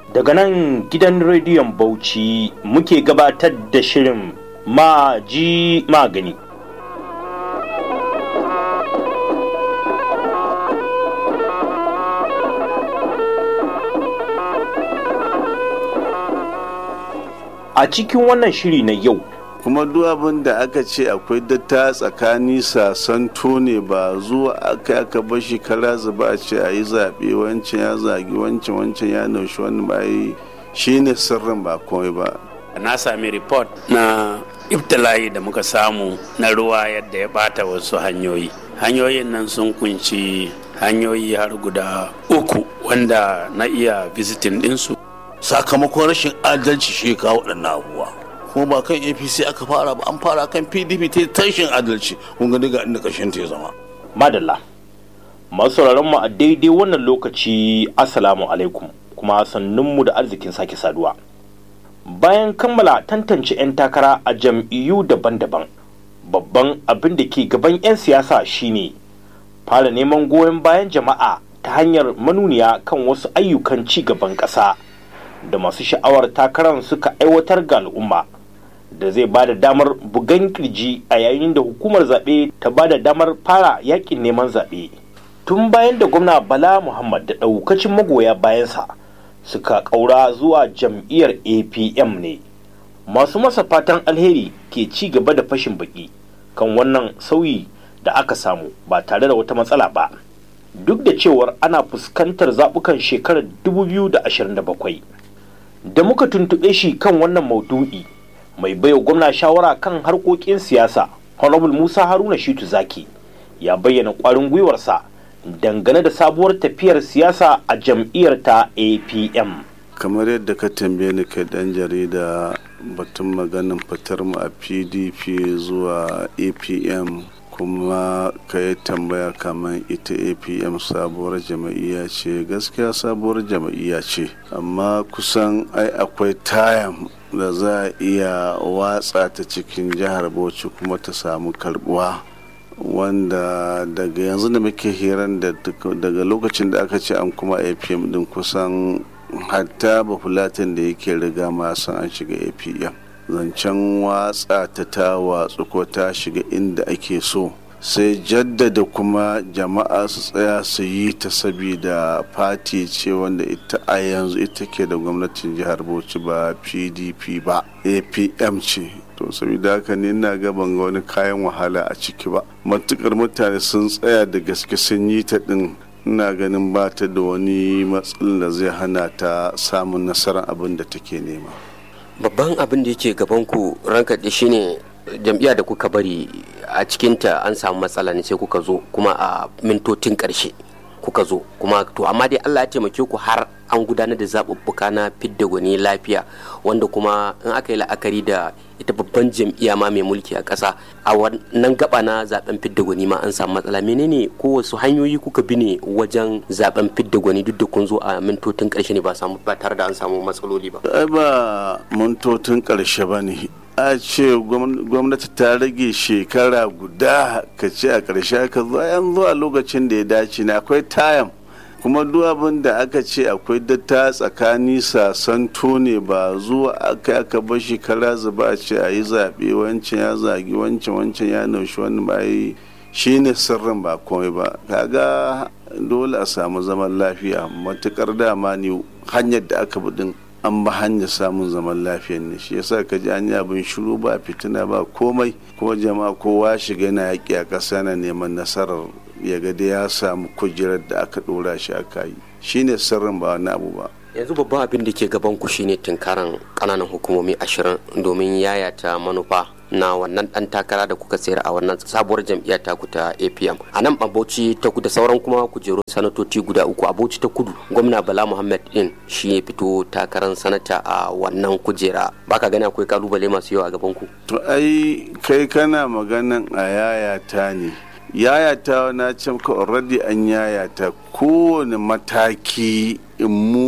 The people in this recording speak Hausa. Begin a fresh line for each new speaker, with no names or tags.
Daga nan gidan rediyon Bauchi muke gabatar da shirin Maji Magani. A cikin wannan shiri na yau
kuma duk abin da aka ce akwai datta tsakani sasanto ne ba zuwa aka aka bashi kara zuba a ce a yi zaɓe wancan ya zagi wancan wancan ya naushi wani ba yi shi ne sirrin ba komai ba
na sami report na ibtila'i da muka samu na ruwa yadda ya bata wasu hanyoyi hanyoyin nan sun kunci hanyoyi har guda uku wanda na iya visiting ɗinsu
sakamakon rashin adalci shi kawo waɗannan abubuwa kuma ba kan apc aka fara ba an fara kan pdp ta tashin adalci kun ga daga inda ƙarshen ta ya zama
Madalla. Masu mu a daidai wannan lokaci Assalamu alaikum kuma sannunmu da arzikin sake saduwa. Bayan kammala tantance 'yan takara a jam'iyyu daban-daban, babban abin da ke gaban 'yan siyasa shine fara neman goyon bayan jama'a ta hanyar manuniya kan wasu ayyukan ci gaban ƙasa da masu sha'awar takarar suka aiwatar ga al'umma. da zai ba da damar bugan kirji a yayin da hukumar zaɓe ta ba da damar fara yakin neman zaɓe tun bayan da gwamna bala muhammad da ɗaukacin magoya bayansa suka ƙaura zuwa jam'iyyar apm ne masu masa fatan alheri ke ci gaba da fashin baki kan wannan sauyi da aka samu ba tare da wata matsala ba duk da cewar ana fuskantar zaɓukan shekarar 2027 da muka tuntuɓe shi kan wannan maudu'i mai baiwa gwamna shawara kan harkokin siyasa honorable musa haruna shitu zaki ya bayyana kwarin gwiwarsa dangane da sabuwar tafiyar siyasa a jam'iyyar ta apm
kamar yadda ka tambaye ni kai dan jarida batun maganin fitar mu a pdp zuwa apm kuma ka yi tambaya kamar ita apm sabuwar jama'iyya ce gaskiya sabuwar jama'iyya ce amma kusan ai akwai tayam da za a iya watsa ta cikin jihar bauchi kuma ta samu karbuwa wanda daga yanzu da muke hiran da daga lokacin da aka ce an kuma apm din kusan hatta bafulatin da yake riga ma san an shiga apm zancen watsa ta ta watsu ko ta shiga inda ake so sai jaddada kuma jama'a su tsaya su yi ta sabida fati ce wanda ita a yanzu ita ke da gwamnatin jihar bauchi ba pdp ba apm ce to saboda haka ne ina gaban ga wani kayan wahala a ciki ba matukar mutane sun tsaya da gaske sun yi ta din ina ganin ba ta da wani matsalin da zai hana ta samun nasarar abin da take nema
babban abin da yake gaban ku ranka da shine jam'iyya da kuka bari a cikinta an samu matsala ne sai kuka zo kuma a mintotin karshe kuka zo kuma to amma dai Allah ya taimake ku har an gudanar da zaɓuɓɓuka na fidda gwani lafiya wanda kuma in aka yi la'akari da ita babban jam'iyya ma mai mulki a ƙasa a wannan gaba na zaben fidda gwani ma an samu matsala menene ko wasu hanyoyi kuka bi ne wajen zaben fidda gwani duk da kun zo a mintotin ƙarshe ne ba samu ba tare da an samu matsaloli ba
ai ba mintotin ƙarshe ba ne a ce gwamnati ta rage shekara guda ka ce a ƙarshe ka zo yan zuwa lokacin da ya dace ne akwai tayam kuma duk abin da aka ce akwai datta tsakani sasanto ne ba zuwa aka aka bashi kara zuba a ce a yi zaɓe wancan ya zagi wancan wancan ya naushi wani ba yi shi ne sirrin ba komai ba kaga dole a samu zaman lafiya matukar dama ne hanyar da aka bi din an ba hanyar samun zaman lafiya ne shi yasa ka ji an yi abin shiru ba fitina ba komai kuma jama'a kowa shiga yana yaƙi a ƙasa na neman nasarar ya ga da ya samu kujerar da aka ɗora shi aka yi shine sirrin ba wani abu ba
yanzu babban abin da ke gaban ku shine tunkaran kananan hukumomi ashirin domin yayata manufa na wannan dan takara da kuka sayar a wannan sabuwar jam'iyyar taku ta apm a nan bauchi ta kudu sauran kuma kujerun sanatoci guda uku a bauchi ta kudu gwamna bala muhammad din shi ya fito takarar sanata a wannan kujera baka gani akwai kalubale masu yawa a gaban ku
to ai kai kana maganan a yayata ne yayata na ce ka already an yayata kowane mataki in mu